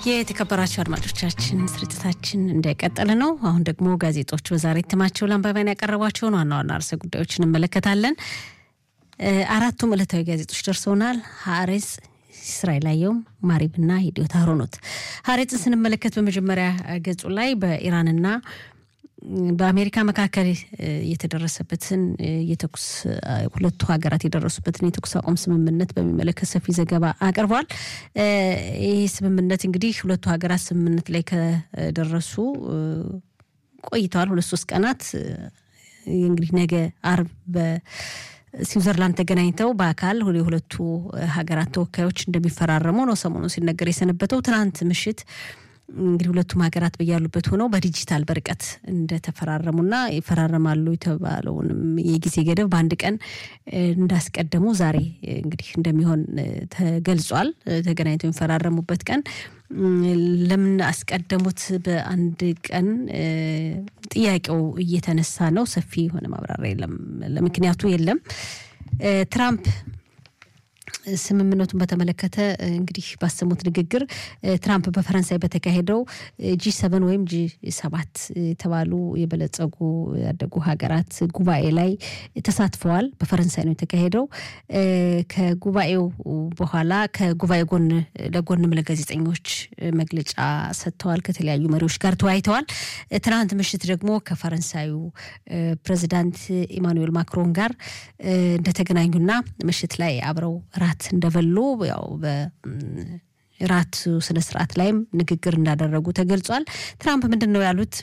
የተከበራቸው አድማጮቻችን ስርጭታችን እንደቀጠለ ነው። አሁን ደግሞ ጋዜጦች በዛሬ እትማቸው ለአንባቢያን ያቀረቧቸውን ዋና ዋና ርዕሰ ጉዳዮች እንመለከታለን። አራቱም ዕለታዊ ጋዜጦች ደርሰውናል። ሀሬጽ፣ እስራኤል አየሁም፣ ማሪብና የዲዮታ ሆኖት ሀሬጽን ስንመለከት በመጀመሪያ ገጹ ላይ በኢራንና በአሜሪካ መካከል የተደረሰበትን የተኩስ ሁለቱ ሀገራት የደረሱበትን የተኩስ አቁም ስምምነት በሚመለከት ሰፊ ዘገባ አቅርቧል። ይህ ስምምነት እንግዲህ ሁለቱ ሀገራት ስምምነት ላይ ከደረሱ ቆይተዋል። ሁለት ሶስት ቀናት እንግዲህ ነገ አርብ በስዊዘርላንድ ተገናኝተው በአካል የሁለቱ ሀገራት ተወካዮች እንደሚፈራረሙ ነው ሰሞኑ ሲነገር የሰነበተው። ትናንት ምሽት እንግዲህ ሁለቱም ሀገራት በያሉበት ሆነው በዲጂታል በርቀት እንደተፈራረሙና ይፈራረማሉ የተባለውንም የጊዜ ገደብ በአንድ ቀን እንዳስቀደሙ ዛሬ እንግዲህ እንደሚሆን ተገልጿል። ተገናኝተው የሚፈራረሙበት ቀን ለምን አስቀደሙት በአንድ ቀን ጥያቄው እየተነሳ ነው። ሰፊ የሆነ ማብራሪያ የለም፣ ለምክንያቱ የለም። ትራምፕ ስምምነቱን በተመለከተ እንግዲህ ባሰሙት ንግግር ትራምፕ በፈረንሳይ በተካሄደው ጂ ሰቨን ወይም ጂ ሰባት የተባሉ የበለጸጉ ያደጉ ሀገራት ጉባኤ ላይ ተሳትፈዋል። በፈረንሳይ ነው የተካሄደው። ከጉባኤው በኋላ ከጉባኤ ጎን ለጎንም ለጋዜጠኞች መግለጫ ሰጥተዋል። ከተለያዩ መሪዎች ጋር ተወያይተዋል። ትናንት ምሽት ደግሞ ከፈረንሳዩ ፕሬዚዳንት ኢማኑኤል ማክሮን ጋር እንደተገናኙና ምሽት ላይ አብረው ራት እንደበሉ ያው በራት ስነ ስርዓት ላይም ንግግር እንዳደረጉ ተገልጿል። ትራምፕ ምንድን ነው ያሉት?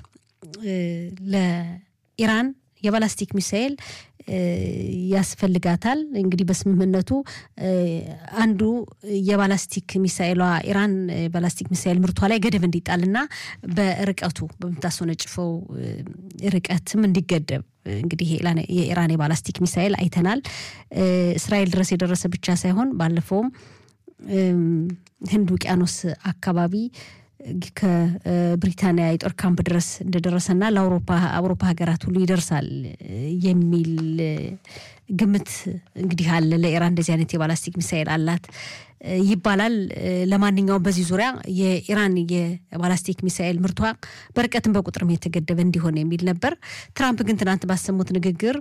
ለኢራን የባላስቲክ ሚሳኤል ያስፈልጋታል። እንግዲህ በስምምነቱ አንዱ የባላስቲክ ሚሳኤሏ ኢራን ባላስቲክ ሚሳኤል ምርቷ ላይ ገደብ እንዲጣልና በርቀቱ በምታስወነጭፈው ርቀትም እንዲገደብ እንግዲህ የኢራን የባላስቲክ ሚሳኤል አይተናል። እስራኤል ድረስ የደረሰ ብቻ ሳይሆን ባለፈውም ህንድ ውቅያኖስ አካባቢ ከብሪታንያ የጦር ካምፕ ድረስ እንደደረሰና ለአውሮፓ አውሮፓ ሀገራት ሁሉ ይደርሳል የሚል ግምት እንግዲህ አለ። ለኢራን እንደዚህ አይነት የባላስቲክ ሚሳኤል አላት ይባላል። ለማንኛውም በዚህ ዙሪያ የኢራን የባላስቲክ ሚሳኤል ምርቷ በርቀትም በቁጥርም የተገደበ እንዲሆን የሚል ነበር። ትራምፕ ግን ትናንት ባሰሙት ንግግር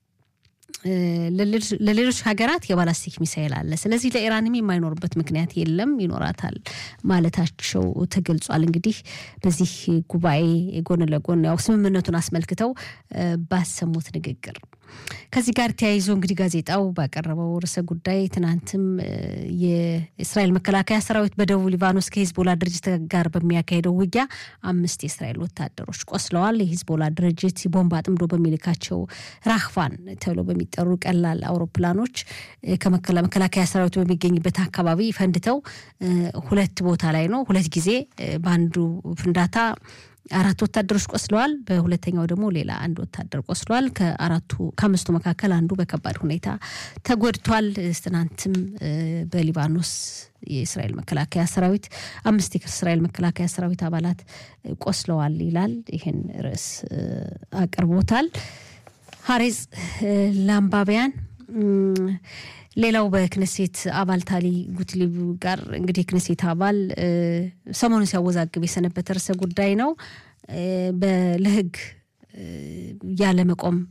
ለሌሎች ሀገራት የባላስቲክ ሚሳኤል አለ፣ ስለዚህ ለኢራንም የማይኖርበት ምክንያት የለም፣ ይኖራታል ማለታቸው ተገልጿል። እንግዲህ በዚህ ጉባኤ ጎን ለጎን ያው ስምምነቱን አስመልክተው ባሰሙት ንግግር ከዚህ ጋር ተያይዞ እንግዲህ ጋዜጣው ባቀረበው ርዕሰ ጉዳይ ትናንትም የእስራኤል መከላከያ ሰራዊት በደቡብ ሊባኖስ ከሂዝቦላ ድርጅት ጋር በሚያካሄደው ውጊያ አምስት የእስራኤል ወታደሮች ቆስለዋል። የሂዝቦላ ድርጅት ቦምብ አጥምዶ በሚልካቸው ራህቫን ተብሎ በሚጠሩ ቀላል አውሮፕላኖች ከመከላከያ ሰራዊቱ በሚገኝበት አካባቢ ፈንድተው ሁለት ቦታ ላይ ነው ሁለት ጊዜ በአንዱ ፍንዳታ አራት ወታደሮች ቆስለዋል። በሁለተኛው ደግሞ ሌላ አንድ ወታደር ቆስለዋል። ከአራቱ ከአምስቱ መካከል አንዱ በከባድ ሁኔታ ተጎድቷል። ትናንትም በሊባኖስ የእስራኤል መከላከያ ሰራዊት አምስት የእስራኤል መከላከያ ሰራዊት አባላት ቆስለዋል ይላል። ይህን ርዕስ አቅርቦታል ሀሬጽ ለአንባቢያን ሌላው በክነሴት አባል ታሊ ጉትሊብ ጋር እንግዲህ የክነሴት አባል ሰሞኑን ሲያወዛግብ የሰነበተ ርዕሰ ጉዳይ ነው። ለሕግ ያለመቆም